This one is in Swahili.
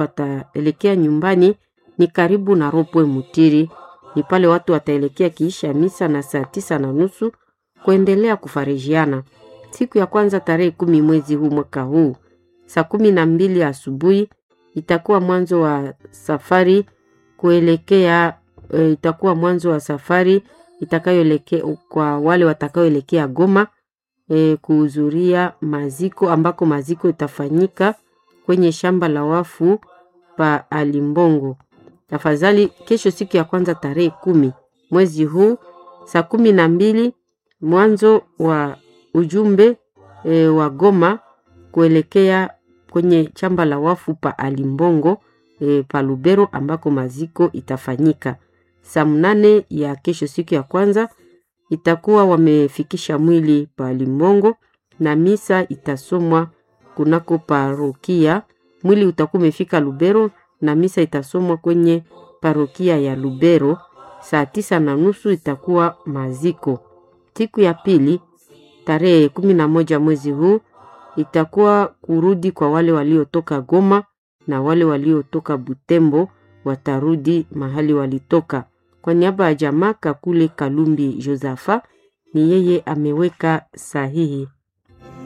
wataelekea nyumbani ni karibu na Ropwe Mutiri, ni pale watu wataelekea kiisha misa na saa tisa na nusu kuendelea kufarijiana. Siku ya kwanza tarehe kumi mwezi huu mwaka huu saa kumi na mbili asubuhi itakuwa mwanzo wa safari kuelekea e, itakuwa mwanzo wa safari itakayoelekea kwa wale watakaoelekea Goma e, kuhudhuria maziko ambako maziko itafanyika kwenye shamba la wafu pa Alimbongo. Tafadhali kesho, siku ya kwanza tarehe kumi mwezi huu saa kumi na mbili mwanzo wa ujumbe e, wa Goma kuelekea kwenye shamba la wafu pa Alimbongo e, pa Lubero ambako maziko itafanyika. Saa mnane ya kesho siku ya kwanza itakuwa wamefikisha mwili pa Alimbongo na misa itasomwa kunako parokia. Mwili utakuwa umefika Lubero na misa itasomwa kwenye parokia ya Lubero. Saa tisa na nusu itakuwa maziko. Siku ya pili tarehe kumi na moja mwezi huu itakuwa kurudi kwa wale waliotoka Goma na wale waliotoka Butembo watarudi mahali walitoka. Kwa niaba ya jamaa Kakule Kalumbi Josafa, ni yeye ameweka sahihi.